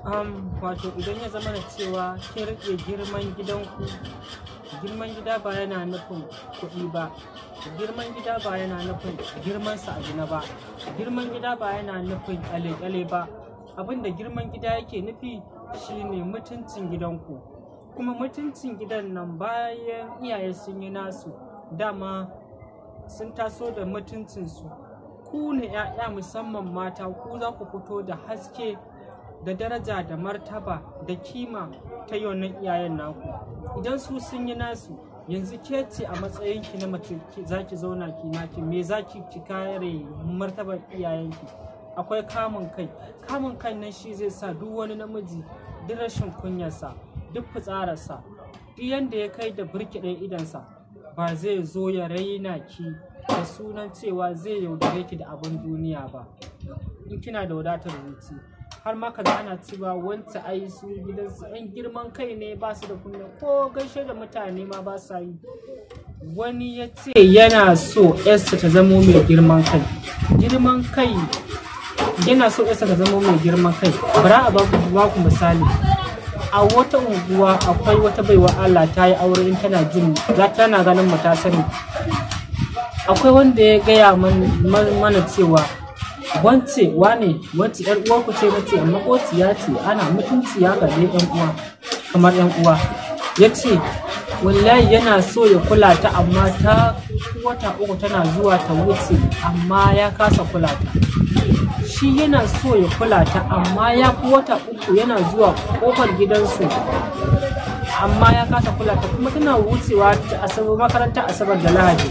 um, wato idan ya zama da cewa kin rike girman gidanku girman gida ba yana nufin kuɗi ba girman gida ba yana nufin girman sa a ba girman gida ba yana nufin kyale-kyale ba abinda girman gida yake nufi shine mutuncin gidanku kuma mutuncin gidan nan bayan iyaye sun yi nasu dama sun taso da mutuncinsu ku ne 'ya'ya musamman mata ku za ku fito da haske da daraja da martaba da kima ta yonan iyayen naku idan su sun yi nasu yanzu ke ce a matsayinki na mace za ki zauna ki naki me za ki ki kare martabar iyayenki akwai kamun kai kamun kai nan shi zai sa duk wani namiji duk rashin kunyarsa duk fitsararsa duk yanda ya kai da birkiɗe idansa ba zai zo ya raina ki da sunan cewa zai yaudare ki da abin duniya ba in kina da wadatar zuci har ma kaza ana cewa wanta ai su gidansu yan girman kai ne ba su da kunya ko gaishe da mutane ma ba sa yi wani ya ce yana so yarsa ta zamo mai girman kai girman kai yana so yarsa ta zamo mai girman kai bara a ba ku misali a wata unguwa akwai wata baiwa Allah ta yi aure in tana jin za tana ganin mu ta sani akwai wanda ya gaya mana cewa wance wane wance yar uwa ku ce nace makociya ce ana mutunci ya gaje yan uwa kamar yan uwa ya ce wallahi yana so ya kula ta amma ta wata uku tana zuwa ta wuce amma ya kasa kula ta shi yana so ya kula ta amma ya fi wata uku yana zuwa kofar gidansu amma ya kasa kula ta kuma tana wucewa ta asabar makarantar asabar da lahadi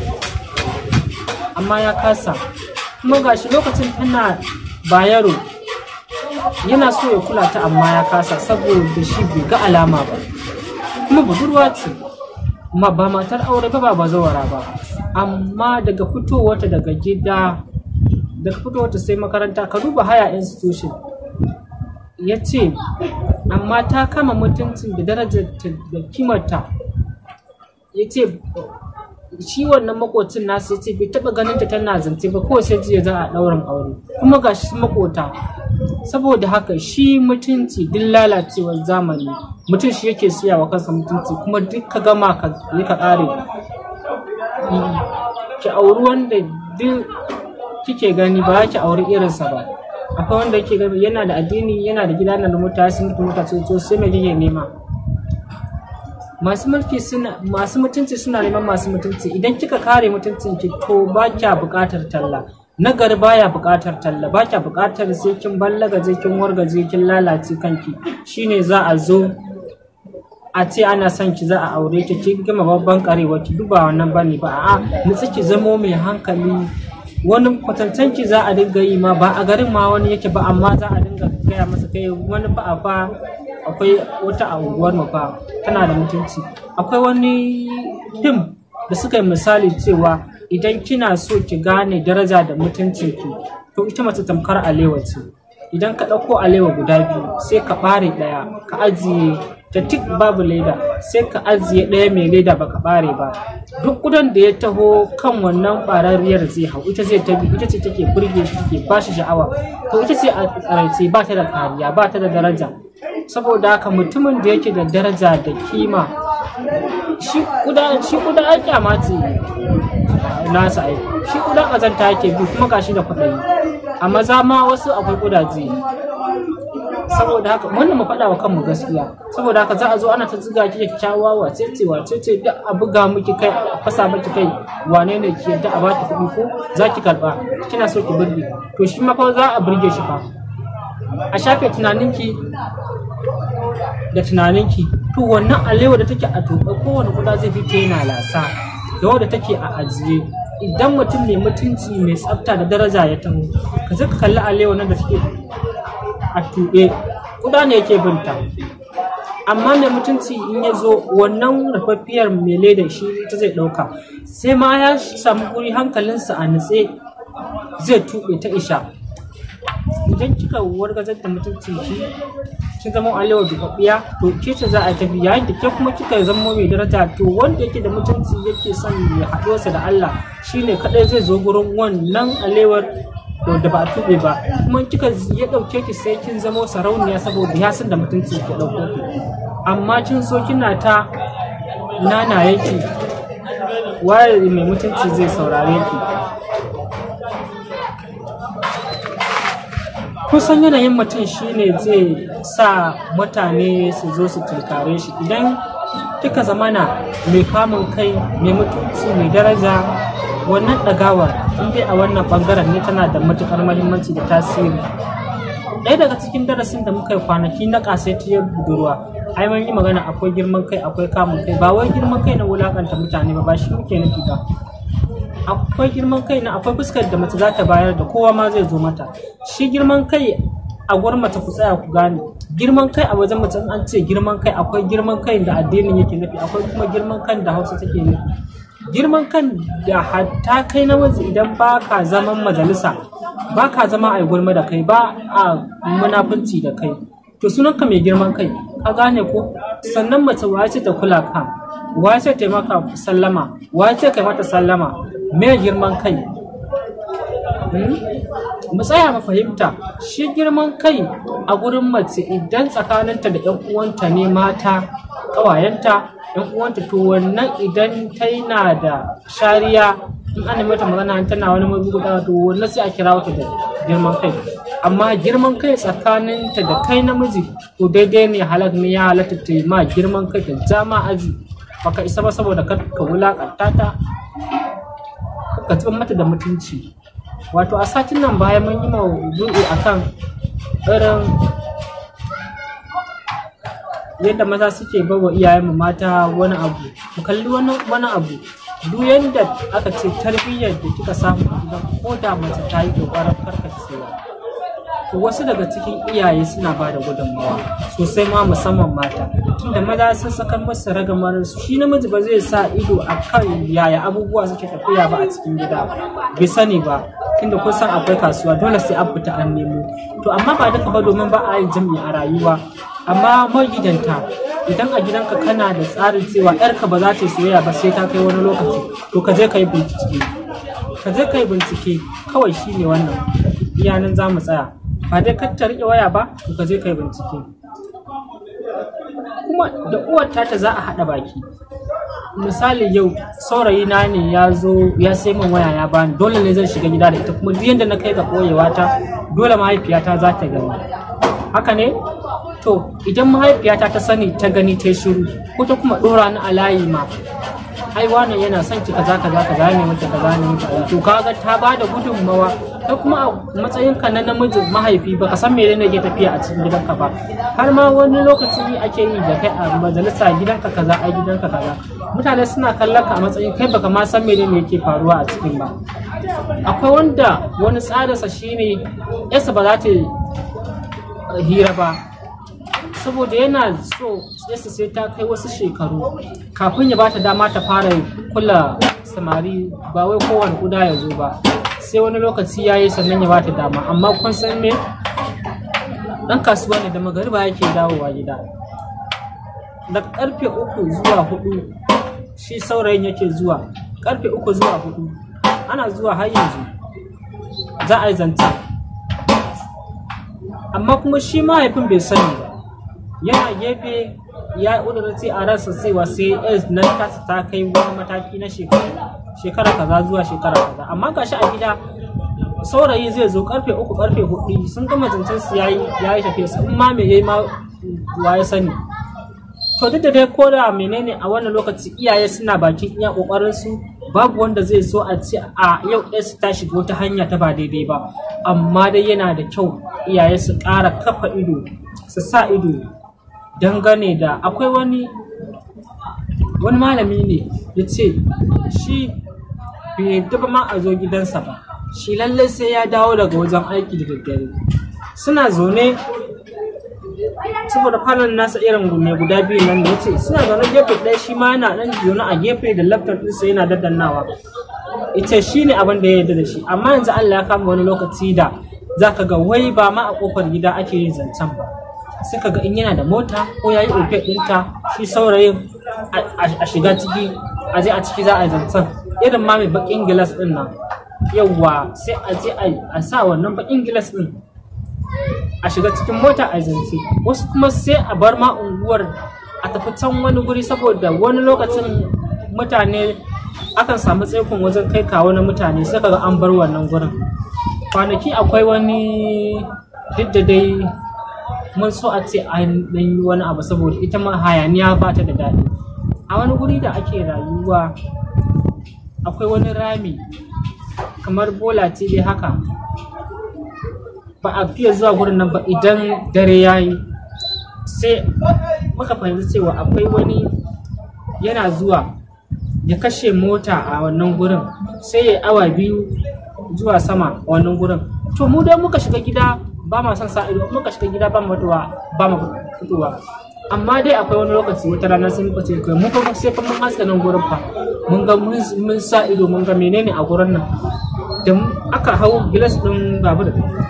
amma ya kasa kuma gashi lokacin tana bayaro yana so ya kula ta amma ya kasa saboda shi bai ga alama ba kuma budurwa ce ma ba matar aure ba ba bazawara ba amma daga fitowarta daga gida daga fitowarta sai makaranta ka duba haya institution ya ce amma ta kama mutuncin da darajar da kimarta ya ce shi wannan makocin nasu ya ce bai taba ganin ta tana zance ba kawai sai jiya za a ɗaurin aure kuma ga shi makota saboda haka shi mutunci duk lalacewar zamani mutum shi yake siya wa kansa mutunci kuma duk ka gama ka yi ka ƙare ki auri wanda duk kike gani ba ki auri irinsa ba akwai wanda yake gani yana da addini yana da gida na da mutane sun mutu mutane to sai me kike nema masu mulki suna masu mutunci suna neman masu mutunci idan kika kare mutuncin ki to ba kya buƙatar talla nagari baya buƙatar talla ba kya buƙatar sai kin ballagaje kin wargaje kin lalace kanki shine za a zo a ce ana son ki za a aure ki kin gama babban karewa ki duba wannan bane ba a'a nutsi ki zamo mai hankali wani kwatantan ki za a dinga yi ma ba a garin ma wani yake ba amma za a dinga gaya masa kai wani fa a fa akwai wata a unguwar mu fa tana da mutunci akwai wani fim da suka yi misali cewa idan kina so ki gane daraja da mutuncin ki to ita mace tamkar alewa ce idan ka ɗauko alewa guda biyu sai ka ɓare ɗaya ka ajiye ta tik babu leda sai ka ajiye ɗaya mai leda ba ka ɓare ba duk kudan da ya taho kan wannan ɓararriyar zai hau ita zai tabi ita ce take burge shi take ba shi sha'awa to ita ce a tsaraice ba ta da kariya ba ta da daraja saboda haka mutumin da yake da daraja da kima shi kuda shi kuda ai kyama ce nasa ai shi kuda kazanta yake bi kuma gashi da kuɗayi a maza ma wasu akwai kudaje saboda haka wannan mu faɗa wa kanmu gaskiya saboda haka za a zo ana ta ziga ki kyakkyawa wace ce wace ce duk a buga miki kai a fasa miki kai wane ne ki yadda a baki kuɗi ko za ki karɓa kina so ki burge to shi ma fa za a burge shi fa a shafe tunaninki da tunaninki to wannan alewa da take a tuɓe kowane kuɗa zai fita yana lasa da wadda take a ajiye idan mutum mai mutunci mai tsafta da daraja ya taho ka zaka kalli alewa nan da take a tuɓe kuda ne yake binta amma mai mutunci in ya zo wannan rufaffiyar mai leda shi ta zai ɗauka sai ma ya samu guri hankalinsa a nutse zai tuɓe ta isha idan kika wargazar da mutuncin ki kin zama alewa dubabbiya to ke ce za a tafi yayin da ke kuma kika zama mai daraja to wanda yake da mutunci yake son ya haɗuwarsa da Allah shine kadai zai zo gurin wannan alewar da ba a tuɓe ba kuma kika ya ɗauke ki sai kin zamo sarauniya saboda ya san da mutunci ki ɗauko ki amma kin so kina ta nana yake waye mai mutunci zai saurare ki kusan yanayin mutum shine zai sa mutane su zo su tunkare shi idan kika zamana mai kamun kai mai mutunci mai daraja wannan ɗagawar in dai a wannan ɓangaren ne tana da matuƙar mahimmanci da tasiri ɗaya daga cikin darasin da muka yi kwanaki na ƙasaitiyar budurwa ai mun yi magana akwai girman kai akwai kamun kai ba wai girman kai na wulakanta mutane ba ba shi muke nufi ba akwai girman kai na akwai fuskar da mace za ta bayar da kowa ma zai zo mata shi girman kai a gurin mace ku tsaya ku gane girman kai a wajen mace in an ce girman kai akwai girman kai da addinin yake nufi akwai kuma girman kan da hausa take nufi girman kan da hatta kai namiji idan ba ka zaman majalisa ba ka zama a gulma da kai ba a munafunci da kai to sunanka mai girman kai ka gane ko sannan mace wa ce ta kula ka wa ce ta maka sallama wa ce kai mata sallama me girman kai mu tsaya mu fahimta shi girman kai a gurin mace idan tsakaninta da yan uwanta ne mata ƙawayenta yan uwanta to wannan idan ta na da shariya in ana mata magana tana wani mabuguda to wannan sai a kira wata da girman kai amma girman kai tsakaninta da kai namiji to daidai ne halak ne ya halatta ta yi ma girman kai ta ja ma aji baka isa ba saboda kar ka wulakanta ta ka tsiban mata da mutunci wato a satin nan bayan mun yi maudu'i akan irin yadda maza suke bawa iyayenmu mata wani abu mu kalli wani abu duk yadda aka ce tarbiyyar da kika samu a gidan ko da mace ta yi kokarin karkacewa to wasu daga cikin iyaye suna ba da gudunmawa sosai ma musamman mata tunda maza sun sakar masa ragamar su shi namiji ba zai sa ido a kan yaya abubuwa suke tafiya ba a cikin gida bai sani ba tunda kun san akwai kasuwa dole sai an fita an nemo to amma ba duka ba domin ba a yin jami'i a rayuwa amma magidanta idan a gidanka kana da tsarin cewa yarka ba za ta yi soyayya ba sai ta kai wani lokaci to ka je ka yi bincike ka je ka yi bincike kawai shine wannan iyanan za mu tsaya ba dai kar ta riƙe waya ba to ka je ka yi bincike kuma da uwar ta za a haɗa baki misali yau saurayi na ne ya zo ya sai min waya ya bani dole ne zan shiga gida da ita kuma duk yadda na kai ga ɓoyewa ta dole mahaifiyata za ta gani haka ne to idan mahaifiyata ta sani ta gani ta shiru ko ta kuma ɗora ni a layi ma ai wannan yana son ki kaza kaza kaza ne mata kaza ne mata to kaga ta ba da gudunmawa kai kuma a matsayinka na namiji mahaifi baka san menene ke tafiya a cikin gidanka ba har ma wani lokaci ake yi da kai a majalisa gidanka kaza ai gidanka kaza mutane suna kallon ka a matsayin kai baka ma san menene yake faruwa a cikin ba akwai wanda wani tsarinsa shine yasa ba za ta hira ba saboda yana so yasa sai ta kai wasu shekaru kafin ya bata dama ta fara kula samari ba wai kowane kuda ya zo ba sai wani lokaci ya yi sannan ya bata dama amma kun san me dan kasuwa ne da magariba yake dawowa gida da karfe uku zuwa hudu shi saurayin yake zuwa karfe uku zuwa hudu ana zuwa har yanzu za a yi zancen amma kuma shi mahaifin bai sani ba yana gefe ya ƙudurci a ransa cewa sai s nan tasa ta kai wani mataki na shekara shekara kaza zuwa shekara kaza amma gashi a gida saurayi zai zo karfe uku karfe hudu sun gama zancen su yayi yayi tafiya su in ma me yayi ma wa ya sani to duk da dai ko da menene a wannan lokaci iyaye suna bakin iya kokarin su babu wanda zai so a ce a yau su ta shiga wata hanya ta ba daidai ba amma dai yana da kyau iyaye su ƙara kafa ido su sa ido dangane da akwai wani wani malami ne ya ce shi bai yadda ma a zo gidansa ba shi lallai sai ya dawo daga wajen aiki da daddare suna zaune saboda falon nasa irin mai guda biyu nan da ya ce suna zaune gefe ɗaya shi ma yana ɗan zaune a gefe da laptop ɗinsa yana daddannawa ita shi ne abin da ya yarda da shi amma yanzu Allah ya kama wani lokaci da za ka ga wai ba ma a ƙofar gida ake yin zancen ba sai ka ga in yana da mota ko ya yi ofe ɗinta shi saurayin a shiga ciki a je a ciki za a yi zancen irin ma mai baƙin gilas ɗin nan yawwa sai a je a sa wannan bakin gilas din a shiga cikin mota a zance wasu kuma sai a bar ma unguwar a tafi can wani guri saboda wani lokacin mutane akan samu tsaikon wajen kai kawo na mutane sai kaga an bar wannan gurin kwanaki akwai wani duk da dai mun so a ce an yi wani abu saboda ita ma hayaniya ba ta da daɗi a wani guri da ake rayuwa akwai wani rami kamar bola ce dai haka ba a fiye zuwa gurin nan ba idan dare ya yi sai muka fahimci cewa akwai wani yana zuwa ya kashe mota a wannan gurin sai ya awa biyu zuwa sama a wannan gurin to mu dai muka shiga gida ba ma son sa ido muka shiga gida ba mu fitowa ba mu fitowa amma dai akwai wani lokaci wata rana sai muka ce kai mun fa sai fa mun haska nan gurin fa mun ga mun sa ido mun ga menene a gurin nan da aka hau gilas din babur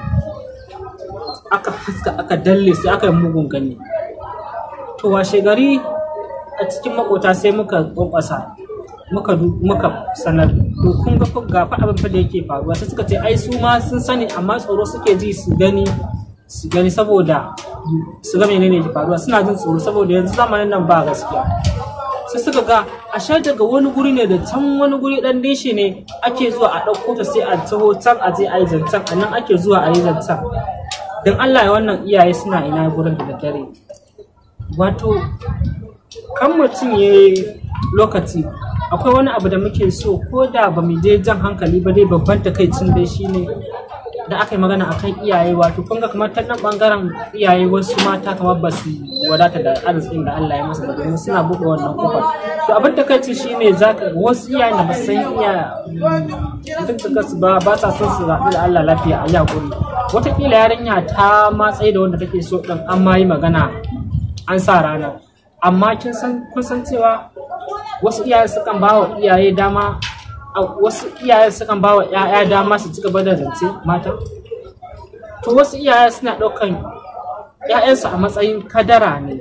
aka haska aka dalle sai aka yi mugun gani to washe gari a cikin makota sai muka kwankwasa muka muka sanar to kun ga ga fa abin fa da yake faruwa sai suka ce ai su ma sun sani amma tsoro suke ji su gani su gani saboda su ga menene ke faruwa suna jin tsoro saboda yanzu zamanin nan ba gaskiya sai suka ga a sha daga wani guri ne da can wani guri dan dishi ne ake zuwa a ɗauko ta sai a taho can a je a yi zancen a nan ake zuwa a yi zancen don Allah ya wannan iyaye suna ina gurin da dare wato kan mutum ya lokaci akwai wani abu da muke so ko da ba mu je jan hankali ba dai babban takaicin dai shine da aka yi magana akan iyaye wato kun ga kamar ta nan bangaren iyaye wasu mata kamar ba su wadata da arzikin da Allah ya masa ba domin suna buɗe wannan kofar to abin da kai shine zaka wasu iyaye da ba su san iya duk da su ba ba sa son su rabu da Allah lafiya a yakuri wataƙila yarinya ta matsayi da wanda take so din an ma yi magana an sa rana amma kin san kun san cewa wasu iyaye sukan ba wa iyaye dama wasu iyaye sukan ba wa 'ya'ya dama su ci gaba da zance mata to wasu iyaye suna ɗaukan 'ya'yansu a matsayin kadara ne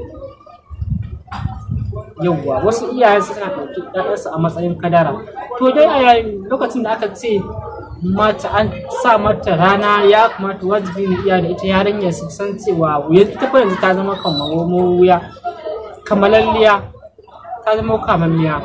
yauwa wasu iyaye suna ɗauki 'ya'yansu a matsayin kadara to dai a yayin lokacin da aka ce mata an sa mata rana ya kamata wajibi ne iya da ita yarinya su san cewa ita fa yanzu ta zama kamar wuya kamalalliya ta zama kamalliya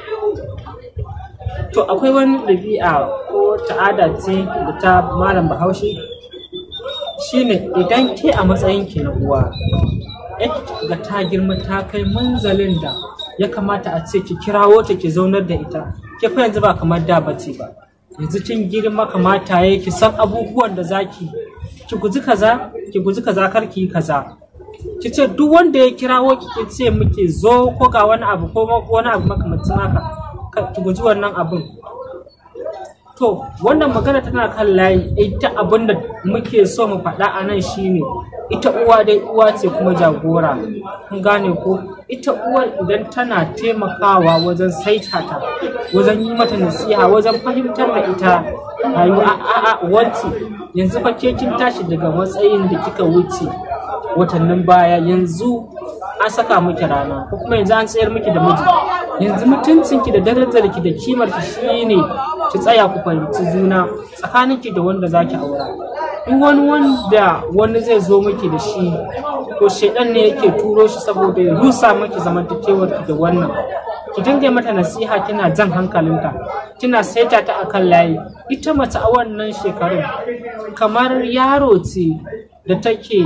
to akwai wani ɗabi'a ko ta'ada ce da ta malam bahaushe shine idan ke a matsayin ki na uwa yake ga ta girma ta kai munzalin da ya kamata a ce ki kirawo ta ki zaunar da ita ke fa yanzu ba kamar da bace ba yanzu kin girma kamata ya ki san abubuwan da zaki ki guji kaza ki guji kaza kar ki yi kaza ki ce duk wanda ya kirawo ki ki ce muke zo ko ga wani abu ko wani abu makamancin haka ki guji wannan abun to wannan magana tana kan layi ita abin da muke so mu faɗa a nan shine ita uwa dai uwa ce kuma jagora kun gane ko ita uwar idan tana taimakawa wajen saita ta wajen yi mata nasiha wajen fahimtar da ita rayuwa a a wance yanzu fa ke kin tashi daga matsayin da kika wuce watannin baya yanzu an saka miki rana ko kuma yanzu an tsayar miki da miji yanzu mutuncinki da darajarki da kimarki shine ki tsaya ku fahimci juna tsakaninki da wanda zaki aura in wani wanda wani zai zo miki da shi to shaidan ne yake turo shi saboda ya rusa miki zamantakewar ki da wannan ki dinga mata nasiha kina jan hankalinta kina saita ta akan layi ita mace a wannan shekarun kamar yaro ce da take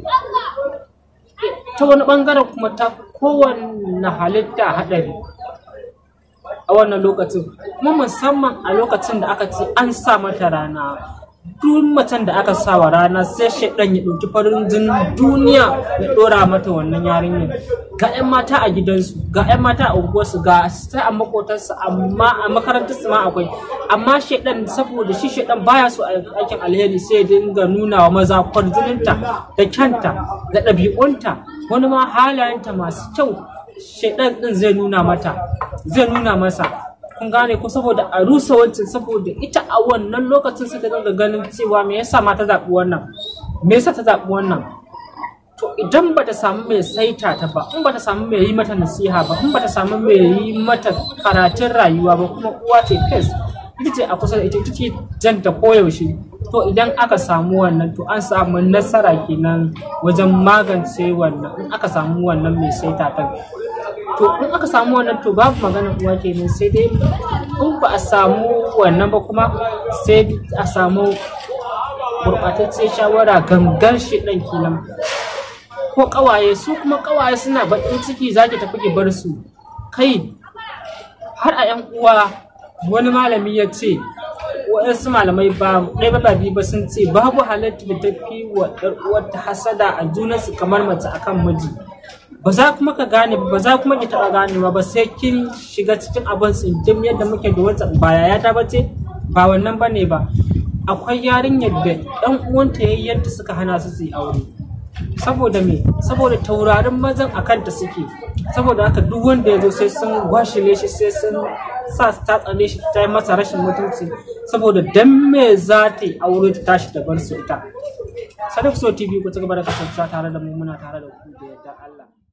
ta wani bangaren kuma ta kowanne halitta haɗari a wannan lokacin kuma musamman a lokacin da aka ce an sa mata rana duk macen da aka sa wa rana sai shaidan ya ɗauki farin jinin duniya ya ɗora mata wannan yarinyar ga 'yan mata a gidansu ga 'yan mata a unguwarsu ga sai a makotarsu amma a makarantarsu ma akwai amma shaidan saboda shi shaidan baya so a aikin alheri sai ya dinga nuna wa maza kwarjininta da kyanta da ɗabi'unta wani ma halayenta masu kyau shaidan din zai nuna mata zai nuna masa kun gane ko saboda a rusa wancan saboda ita a wannan lokacin sai ta dinga ganin cewa me yasa ma ta zaɓi wannan me yasa ta zaɓi wannan to idan ba ta samu mai saita ta ba in ba ta samu mai yi mata nasiha ba in ba ta samu mai yi mata karatun rayuwa ba kuma uwa ce fes ita ce a kusa da ita ita ce janta koyaushe to idan aka samu wannan to an samu nasara kenan wajen magance wannan in aka samu wannan mai saita ta to in aka samu wannan to babu maganar uwa kenan sai dai in ba a samu wannan ba kuma sai a samu gurɓataccen shawara gangan shi ɗan kenan ko ƙawaye su kuma ƙawaye suna baƙin ciki za ki tafi ki bar su kai har a 'yan uwa wani malami ya ce waɗansu malamai ba ɗaya ba biyu ba sun ce babu halatta da tafi wa ɗan uwarta hasada a junansu kamar mace akan miji ba za kuma ka gane ba za kuma ki taɓa ganewa ba sai kin shiga cikin abin tsintim yadda muke da wata ba yaya ta bace ba wannan ba ne ba akwai yarinyar da ɗan uwanta yayyanta suka hana su su yi aure saboda me saboda taurarin mazan a kanta suke saboda haka duk wanda ya zo sai sun gwashile shi sai sun sa ta tsane shi ta yi masa rashin mutunci saboda dan me za ta yi aure ta tashi da bar su ita sadaf so tv ku ci gaba da kasancewa tare da mu muna tare da ku da yardar Allah